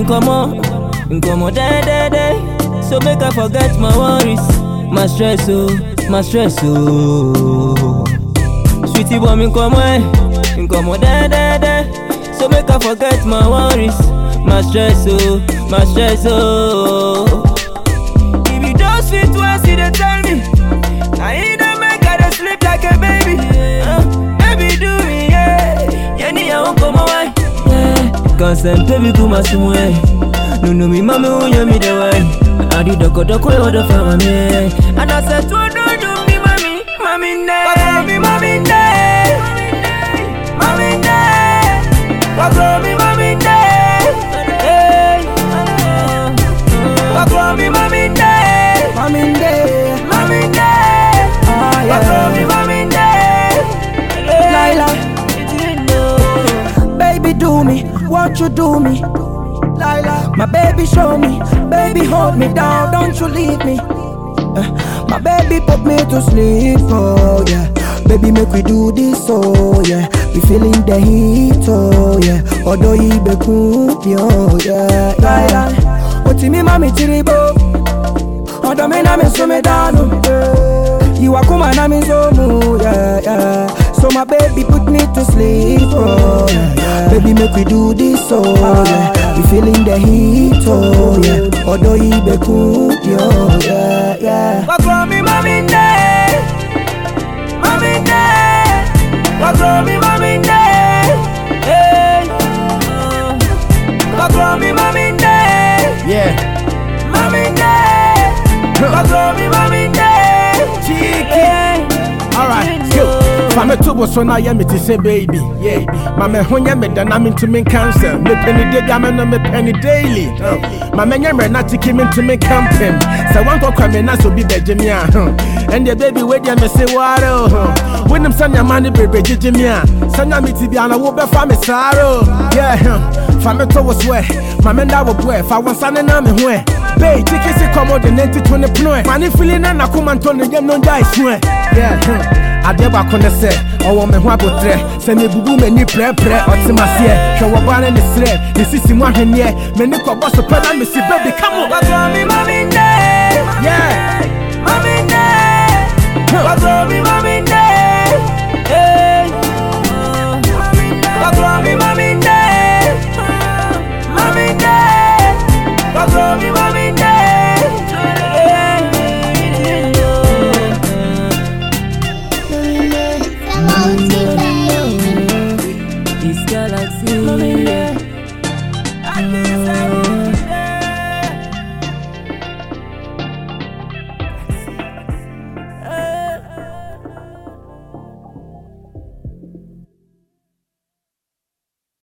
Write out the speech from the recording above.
nkomo, nkomo day day day. So make I forget my worries, my stress oh, my stress oh. Sweetie boy, me nkomo eh, nkomo day day day. So make I forget my worries, my stress oh, my stress oh. If you just fit once, you dey tell me. Now you don't make her dey sleep like a baby. Uh, baby do me, yeah. Yeah, ni ya won't come away. Yeah. Consent, baby, come as you No, no, me, mama, who you me the way. I did the good, the quick, the family. And I said, to do, do me, mommy, mommy, ne. me, mommy, ne. Mommy, ne. Papa, me, mommy, ne. Hey. Papa, me, mommy, ne. Mommy day, Mommy, ne. ah Papa, me, yeah. mommy, ne. Lila, You know. baby do me, won't you do me? Lila, my baby show me, baby hold me down, don't you leave me. Uh, my baby put me to sleep, oh yeah. Baby make we do this, oh yeah. We feeling the heat, oh yeah. Although he be cool, oh yeah. Lila, what me mami tiribo? Although me na me so me down, you are come and I'm in so mood, yeah, yeah. So my baby put me to sleep, oh yeah, yeah. Baby make we do this, oh yeah. We feeling the heat, oh yeah. Although he be cool, yo, yeah, yeah. Papa, me, mommy, ne. Mommy, ne. Papa, me, mommy, ne. Hey. Papa, me, mommy, ne. Yeah. Mommy, ne. Papa, me, mommy, ne. Hey. Alright, go. Fame to bo so na ye me ti say baby. Yeah. Ma me ho nya me da na me ntumi cancel. Me penny day ga me no me penny daily. Uh, Ma me nya me na tiki me ntumi camping. Say one go kwa me na so bi beje me a. huh. And the baby we dia me say waro. When them sanya money baby jeje me a. Sanya me ti bia na wo be fa me saro. Yeah. huh. Fame to wo swear. Ma me nda wo boy. Fa won sane na me ho. Bay, tiki si komo de nenti to ne pno. Mani feeling na na kuma ntone yem no dai swear. Yeah. huh. adeɛ baako ne sɛ ɔwɔ me ho abotrɛ sɛ mebubu m'ani prɛprɛ ɔte maseɛ hwɛ wɔ baa ne ne serɛ ne sisi mu ahwenneɛ m'ani kɔbɔ so pɛ na mesi baby come on Papa, me, mommy, ne. yeah Mommy, ne. Papa, me, mommy, ne. Hey. Papa, me, mommy, ne. Mommy, ne. Papa, me, mommy, ne. This galaxy. Mommy, ne.